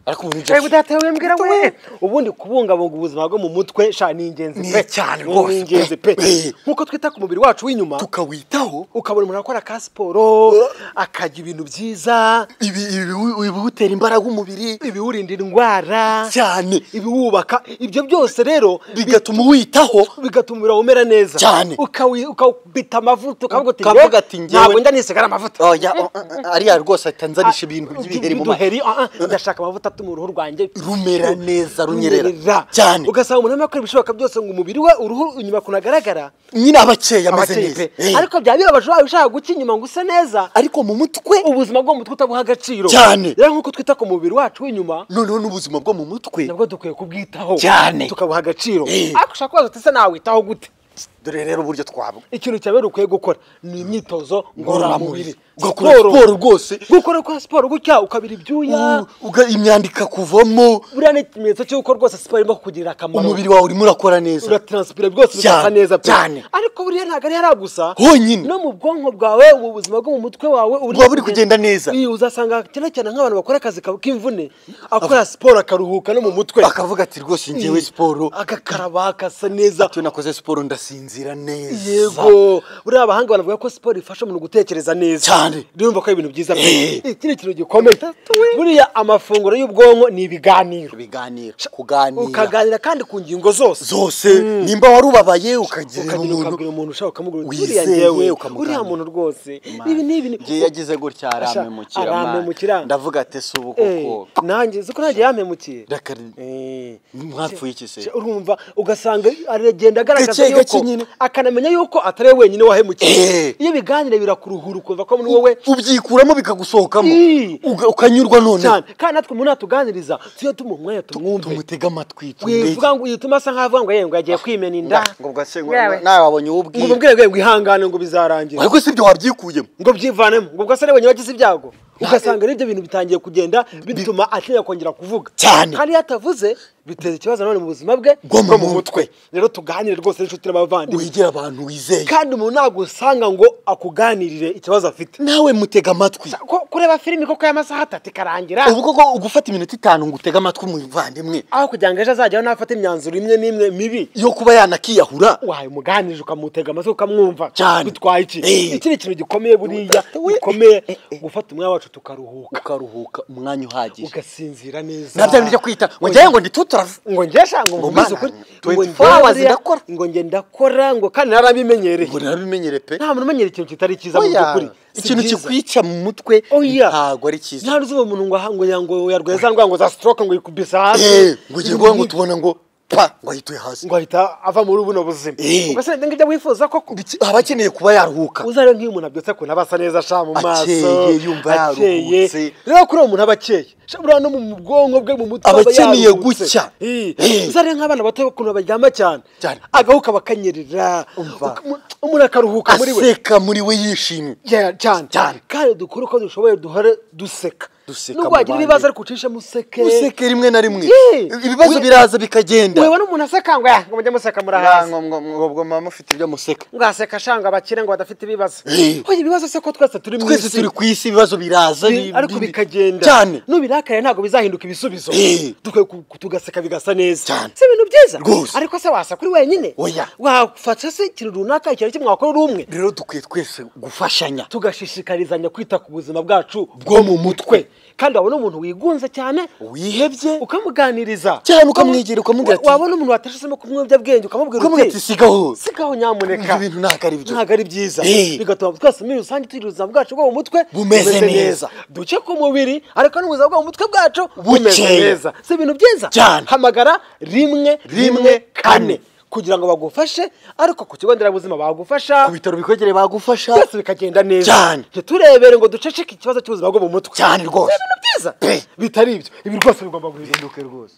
ariko ubu Ewe nibyo budahita wembwira we ubundi kubungabunga ubuzima bwo mu mutwe sha ni ingenzi Ni pe cyane rwose, ni ingenzi pe pe. nk'uko twita ku mubiri wacu w'inyuma tukawitaho ukabona umuntu akora ka siporo akarya ibintu byiza ibi ibi- ibiwutera imbaraga umubiri ibiwurinda indwara cyane ibiwubaka ibyo byose rero bigatuma uwitaho bigatuma umubiri wawe umera neza Cyane. Ukawi- ukawubita amavuta Ukavuga ati, njyewe- ntabwo ndanisiga amavuta oya o- o- ariya rwose ahita anzanisha ibintu by'ibiheri mu maso by'ibiheri ah, ah, ndashaka amavuta atuma uruhu rwanjye rumera neza runyerera cyane ugasanga umuntu arimo akora ibishoboka byose ngo umubiri we uruhu inyuma kunagaragara nyine abakeye ameze abakeye neza pe. Eh. ariko byaba bibabaje waba ushaka guca inyuma ngo use neza ariko mu mutwe ubuzima bwo mu mutwe utabuha agaciro Cyane. rero nk'uko twita ku mubiri wacu w'inyuma noneho n'ubuzima bwo mu mutwe nabwo dukwiye kubwitaho Cyane. tukabuha agaciro Eh. ariko ushaka kubaza uti ese nawitaho gute dore rero uburyo twaba ikintu cya mbere ukwiye gukora ni imyitozo Ngororamubiri. ngororamubiri Ugakora siporo rwose. gukora kwa siporo gutya ukabira ibyuya U- uga- imyanda ikakuvamo buriya ni ikimenyetso cy'uko rwose siporo irimo kukugirira akamaro umubiri wawe urimo urakora neza urataransipira rwose bigasa Cyane, neza pe. cyane. ariko buriya ntabwo ari hariya gusa Honyine. no mu bwonko bwawe mu buzima bwo mu mutwe wawe Buba buri kugenda neza. Iyi, uzasanga cyane cyane nk'abantu bakora akazi ka- k'imvune akora siporo akaruhuka no mu mutwe akavuga ati rwose njyewe Iyi, siporo agakaraba akasa neza ati nakoze siporo ndasinzira neza yego buriya abahanga banavuga ko siporo ifasha umuntu gutekereza neza Cyane. ndumva ko ari ibintu byiza pe Eh. iki ni ikintu gikomeye buriya amafunguro y'ubwonko ni ibiganiro ibiganiro kuganira ukaganira kandi ku ngingo zose zose nimba wari ubabaye ukagira ukagenda umuntu ukabwira umuntu ushaka kumugura uti, wizeye, buriya njyewe ukamuganira. uriya muntu rwose Imana. ibi ni ibi ni- Ngiye yagize gutya arame Asha, mu kirama arame mu kirama. ndavuga ati si ubu Eh, koko nanjye uko nanjye yampemukiye Rakari, Eh, mwapfuye iki se se urumva ugasanga aragenda agaragaza Gake, gake yuko nyine. akanamenya yuko atari we wenyine wahemukiye Eh. iyo biganire birakuruhura ukumva ko muri wowe ubyikuramo bikagusohokamo Ii. uga- ukanyurwa cyane noneho kandi natwe umuntu natuganiriza tujye tumuha umwanya tumwumve tumutega amatwi tumurege. wivuga ngo yituma asa nk'aho avuga ngo yewe ngo yagiye kwimena inda Nga- ngo bwase ngo- Yewe. nawe wabonye uwo ngo ubwira umubwire ngo yewe ngo ihangane ngo bizarangira ariko si ibyo wabyikuyemo ngo byivanemo ngo ugasa ari wenyine wagize ibyago ugasanga n'ibyo bintu bitangiye kugenda bituma atinya kongera kuvuga Cyane. kandi iyo atavuze biteza ikibazo nanone mu buzima bwe Bwo mu mutwe. rero tuganire rwose n'inshuti n'abavandimwe wegera abantu wizeye kandi umuntu ntabwo usanga ngo akuganirire ikibazo afite nawe mutega amatwi Ko- kureba filimi koko y'amasaha atatu ikarangira ubu koko ugufata iminota itanu ngo utege amatwi umuvandimwe aho kugira ngo ejo azajyaho nafate imyanzuro imwe n'imwe mibi yo kuba yanakiyahura waye umuganirije ukamutega amatwi ukamwumva Cyane. bitwaye iki Eh. iki ni ikintu gikomeye buriya gikomeye gufata umwanya wacu tukaruhuka ukaruhuka umwanya uhagije ugasinzira neza nabyo ari byo kwita ngo njyewe ngo ndituturaze ngo ngesha ngo Ngo mana, mvuze ukuri ngo 24 njyewe hours buriya- ndakora. ngo njye ndakora ngo kandi narabimenyereye ngo narabimenyere pe nta muntu umenyera ikintu kitari cyiza mu by'ukuri Oya, Si ikintu byiza. kikwica mu mutwe oya ntabwo ari cyiza nta n'uzuba umuntu ngo aha- ngo ya- ngo yarwaye za ndwara ngo za stroke ngo yikubise hasi Eh, ngo ugiye kuvuga ngo tubona ngo pa ngo ahituye hasi ngo ahita ava muri buno buzima Eh. ubwo se ni ibyo wifuza koko Biki- aba akeneye kuba yaruhuka uzare nk'iyo umuntu abyutse akuntu aba asa neza sha mu maso Akeye, yumva akeye. yaruhutse. rero kuri uwo muntu aba akeye Sha buriya no mu bwonko bwe mu mutwe Aba aba akeneye yaruhutse. gucya. Eh. Eh. uzare nk'abana bato ukuntu baryama cyane Cyane. agahuka bakanyerera Umva. Uka- mu- umuntu akaruhuka muri we aseka muri we yishimye Yeah, cyane Cyane. kandi dukore uko dushoboye duhore duseka Duseka nubwo mu wagira bandi. ibibazo ariko ucishemo useke useke rimwe na rimwe Eh. ibibazo We- biraza bikagenda weba n'umuntu aseka ngo "Ah, ngo mujye museka muri Ah, hasi ngo- ngo- ngo- ngo mama ufite ibyo museka ngo aseka shanga abakire ngo badafite ibibazo Eh. hoya ibibazo se ko twese turi mu twese isi. turi ku isi ibibazo biraza bi- Bi- ariko bi- bikagenda cyane nubirakaye ntabwo bizahinduka ibisubizo Eh. dukwiye ku- ku- tugaseka bigasa neza Cyane. si ibintu byiza Rwose. ariko se wasa kuri wenyine Oya. wafasha se ikintu runaka ikintu kimwe wakora uri umwe rero dukwiye twese gufashanya tugashishikarizanya kwita ku buzima bwacu bwo mu mutwe kandi wabona umuntu wigunze cyane wihebye ukamuganiriza Cyane ukamwegera ukamubwira Wa- ati- wabona umuntu watashisemo kumwiyobyabwenge ukamubwira ukamubwira ati sigaho sigaho nyamuneka Ibyo bintu ntabwo ari byo." ntabwo ari byiza Eh. bigatuma twese muri rusange tugira ubuzima bwacu bwo mu mutwe Bumeze neza. duce ku mubiri ariko n'ubuzima bwo mu mutwe bwacu bumeze Bukeye. neza si ibintu byiza Cyane. hamagara rimwe rimwe Rimwe, kane kane. kugira ngo bagufashe ariko ku kigo nderabuzima bagufasha ku bitaro bikwegereye bagufasha byose bikagenda neza Cyane. ntiturebere ngo duceceke ikibazo cy'ubuzima bwo mu mutwe cyane rwose ibintu byiza Pe. bitari ibyo ibi rwose bigomba guhinduka rwose